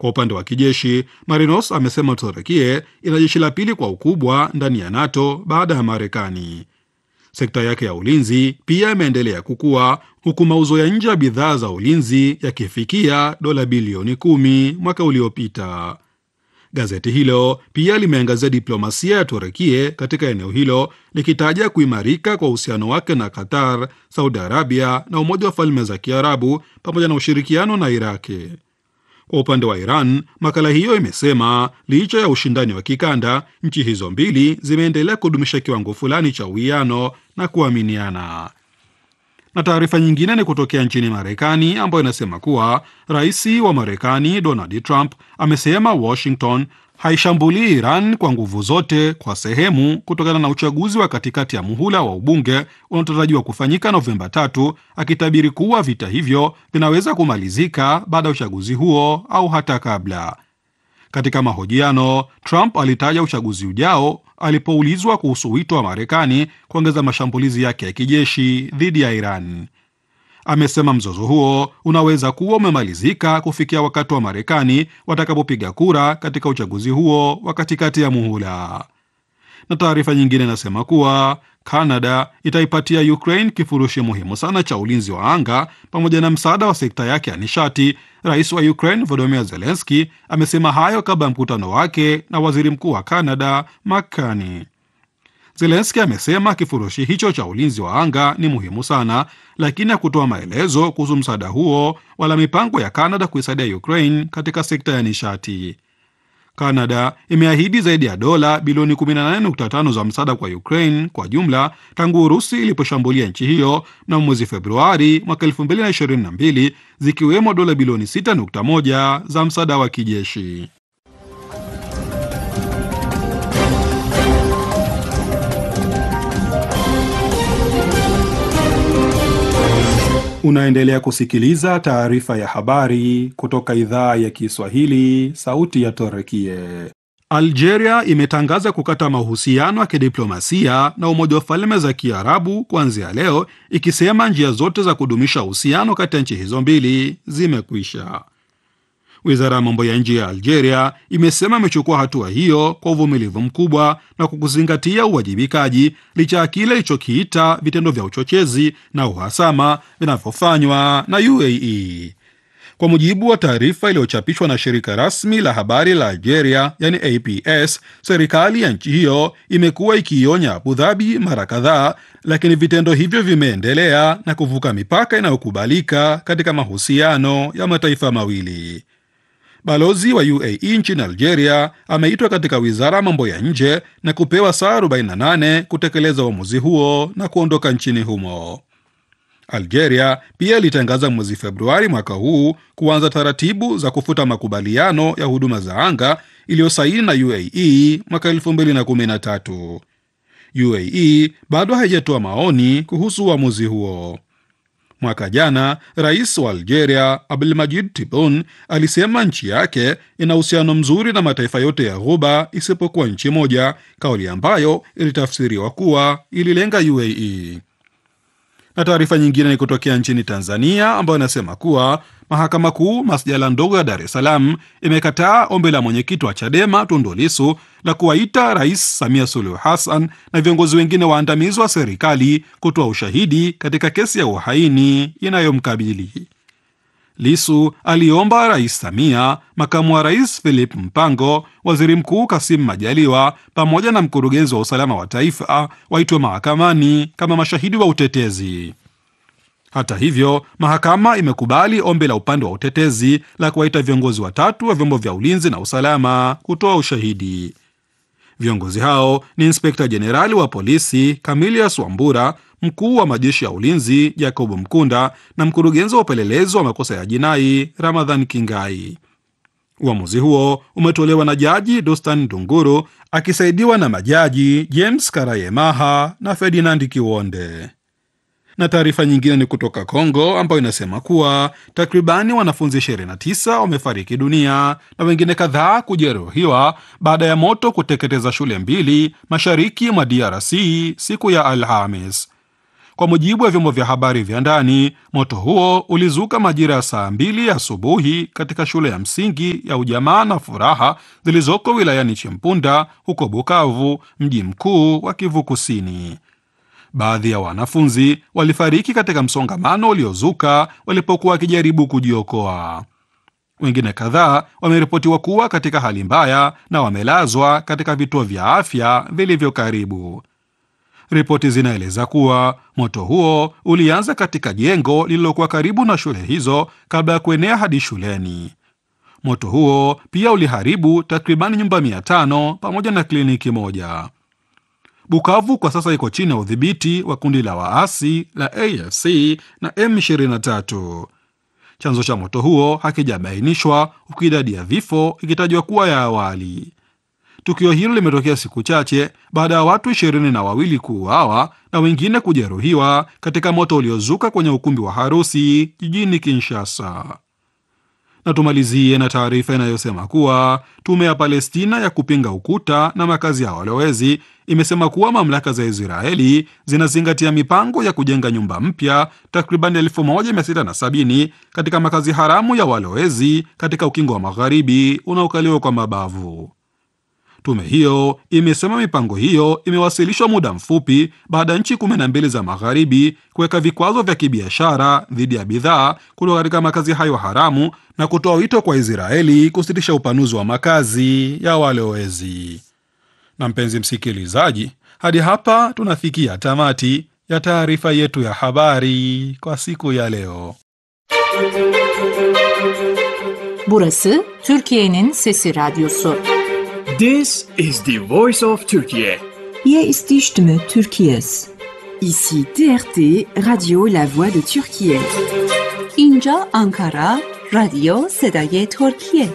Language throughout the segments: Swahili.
Kwa upande wa kijeshi, Marinos amesema Turukia ina jeshi la pili kwa ukubwa ndani ya NATO baada ya Marekani. Sekta yake ya ulinzi pia imeendelea kukua huku mauzo ya nje ya bidhaa za ulinzi yakifikia dola bilioni kumi mwaka uliopita. Gazeti hilo pia limeangazia diplomasia ya Turukia katika eneo hilo likitaja kuimarika kwa uhusiano wake na Qatar, Saudi Arabia na Umoja wa Falme za Kiarabu pamoja na ushirikiano na Iraki. Kwa upande wa Iran, makala hiyo imesema licha ya ushindani wa kikanda, nchi hizo mbili zimeendelea kudumisha kiwango fulani cha uwiano na kuaminiana. Na taarifa nyingine ni kutokea nchini Marekani ambayo inasema kuwa rais wa Marekani Donald Trump amesema Washington haishambulii Iran kwa nguvu zote kwa sehemu kutokana na uchaguzi wa katikati ya muhula wa ubunge unaotarajiwa kufanyika Novemba tatu, akitabiri kuwa vita hivyo vinaweza kumalizika baada ya uchaguzi huo au hata kabla. Katika mahojiano, Trump alitaja uchaguzi ujao alipoulizwa kuhusu wito wa Marekani kuongeza mashambulizi yake ya kijeshi dhidi ya Iran. Amesema mzozo huo unaweza kuwa umemalizika kufikia wakati wa Marekani watakapopiga kura katika uchaguzi huo wa katikati ya muhula. Na taarifa nyingine inasema kuwa Canada itaipatia Ukraine kifurushi muhimu sana cha ulinzi wa anga pamoja na msaada wa sekta yake ya nishati. Rais wa Ukraine Volodymyr Zelensky amesema hayo kabla ya mkutano wake na waziri mkuu wa Canada Mark Carney. Zelensky amesema kifurushi hicho cha ulinzi wa anga ni muhimu sana, lakini hakutoa maelezo kuhusu msaada huo wala mipango ya Canada kuisaidia Ukraine katika sekta ya nishati. Canada imeahidi zaidi ya dola bilioni 18.5 za msaada kwa Ukraine kwa jumla tangu Urusi iliposhambulia nchi hiyo na mwezi Februari mwaka 2022 zikiwemo dola bilioni 6.1 za msaada wa kijeshi. Unaendelea kusikiliza taarifa ya habari kutoka idhaa ya Kiswahili, sauti ya Torekie. Algeria imetangaza kukata mahusiano ya kidiplomasia na Umoja wa Falme za Kiarabu kuanzia leo, ikisema njia zote za kudumisha uhusiano kati ya nchi hizo mbili zimekwisha. Wizara ya mambo ya nje ya Algeria imesema imechukua hatua hiyo kwa uvumilivu mkubwa na kwa kuzingatia uwajibikaji, licha ya kile ilichokiita vitendo vya uchochezi na uhasama vinavyofanywa na UAE. Kwa mujibu wa taarifa iliyochapishwa na shirika rasmi la habari la Algeria, yani APS, serikali ya nchi hiyo imekuwa ikiionya Abu Dhabi mara kadhaa, lakini vitendo hivyo vimeendelea na kuvuka mipaka inayokubalika katika mahusiano ya mataifa mawili. Balozi wa UAE nchini Algeria ameitwa katika wizara ya mambo ya nje na kupewa saa 48 kutekeleza uamuzi huo na kuondoka nchini humo. Algeria pia ilitangaza mwezi Februari mwaka huu kuanza taratibu za kufuta makubaliano ya huduma za anga iliyosaini na UAE mwaka 2013. UAE bado haijatoa maoni kuhusu uamuzi huo. Mwaka jana rais wa Algeria Abdelmadjid Tebboune alisema nchi yake ina uhusiano mzuri na mataifa yote ya Ghuba isipokuwa nchi moja, kauli ambayo ilitafsiriwa kuwa ililenga UAE. Na taarifa nyingine ni kutokea nchini Tanzania ambayo inasema kuwa mahakama kuu masjala ndogo ya Dar es Salaam imekataa ombi la mwenyekiti wa Chadema Tundu Lissu la kuwaita Rais Samia Suluhu Hassan na viongozi wengine waandamizi wa serikali kutoa ushahidi katika kesi ya uhaini inayomkabili. Lisu aliomba Rais Samia, makamu wa rais Philip Mpango, waziri mkuu Kasim Majaliwa pamoja na mkurugenzi wa usalama wa taifa waitwe mahakamani kama mashahidi wa utetezi. Hata hivyo, mahakama imekubali ombi la upande wa utetezi la kuwaita viongozi watatu wa vyombo vya ulinzi na usalama kutoa ushahidi. Viongozi hao ni inspekta jenerali wa polisi Camilius Wambura, mkuu wa majeshi ya ulinzi Jacob Mkunda na mkurugenzi wa upelelezi wa makosa ya jinai Ramadhan Kingai. Uamuzi huo umetolewa na jaji Dostan Ndunguru akisaidiwa na majaji James Karayemaha na Ferdinand Kiwonde. Na taarifa nyingine ni kutoka Kongo ambayo inasema kuwa takribani wanafunzi 29 wamefariki dunia na wengine kadhaa kujeruhiwa baada ya moto kuteketeza shule mbili mashariki mwa DRC siku ya Alhamis. Kwa mujibu wa vyombo vya habari vya ndani, moto huo ulizuka majira ya saa mbili asubuhi katika shule ya msingi ya Ujamaa na Furaha zilizoko wilayani Chimpunda huko Bukavu, mji mkuu wa Kivu Kusini. Baadhi ya wanafunzi walifariki katika msongamano uliozuka walipokuwa wakijaribu kujiokoa. Wengine kadhaa wameripotiwa kuwa katika hali mbaya na wamelazwa katika vituo vya afya vilivyo karibu. Ripoti zinaeleza kuwa moto huo ulianza katika jengo lililokuwa karibu na shule hizo kabla ya kuenea hadi shuleni. Moto huo pia uliharibu takribani nyumba mia tano pamoja na kliniki moja. Bukavu kwa sasa iko chini ya udhibiti wa kundi la waasi la AFC na M23. Chanzo cha moto huo hakijabainishwa, huku idadi ya vifo ikitajwa kuwa ya awali. Tukio hilo limetokea siku chache baada ya watu ishirini na wawili kuuawa na wengine kujeruhiwa katika moto uliozuka kwenye ukumbi wa harusi jijini Kinshasa. Na tumalizie na taarifa inayosema kuwa tume ya Palestina ya kupinga ukuta na makazi ya walowezi imesema kuwa mamlaka za Israeli zinazingatia mipango ya kujenga nyumba mpya takriban 1670 katika makazi haramu ya walowezi katika ukingo wa magharibi unaokaliwa kwa mabavu. Tume hiyo imesema mipango hiyo imewasilishwa muda mfupi baada ya nchi kumi na mbili za magharibi kuweka vikwazo vya kibiashara dhidi ya bidhaa kutoka katika makazi hayo haramu na kutoa wito kwa Israeli kusitisha upanuzi wa makazi ya walowezi. Na mpenzi msikilizaji, hadi hapa tunafikia tamati ya taarifa yetu ya habari kwa siku ya leo. Burası Türkiye'nin Sesi Radyosu. This is the voice of Turkey. Hier ist die Stimme Türkiye's. Ici TRT, Radio La Voix de Turquie. اینجا آنکارا رادیو صدای ترکیه.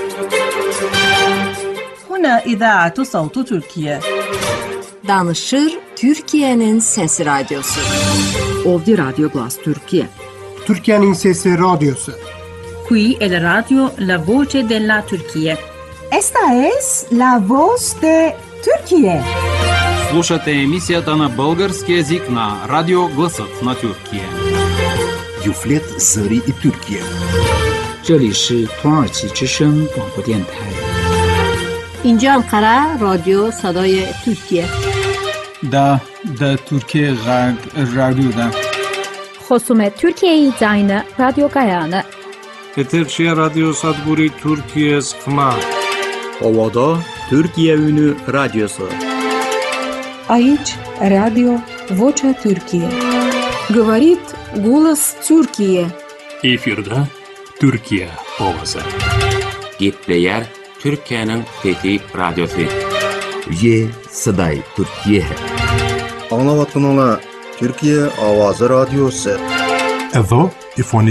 هنا إذاعة صوت تركيا. Danışır Türkiye'nin Sesi Radyosu. Ovdje Radio Glas Turquie. Türkiye'nin Sesi Radyosu. Qui è la radio La Voce della Turchia. Esta es la voz de Turquie. Слушате емисията на български язик на Радио Гласът на Тюркия. Юфлет Зари и Тюркия. 这里是土耳其之声广播电台。 اینجا انقره رادیو صدای ترکیه. دا دا ترکیه غرب رادیو دا. خصوم ترکیه زاین رادیو گایانه. Eterşehir Radyo Sadburi Türkiye Sıkma. Ovada Türkiye Ünü Radyosu. Aici Radio Vocea Türkiye. Говорит голос Türkiye. Efirde Türkiye ovası. Gitleyer Türkiye'nin fethi radyosu. Ye Saday Türkiye. Anlavatın ola Türkiye Avazı Radyosu. Evo ifoni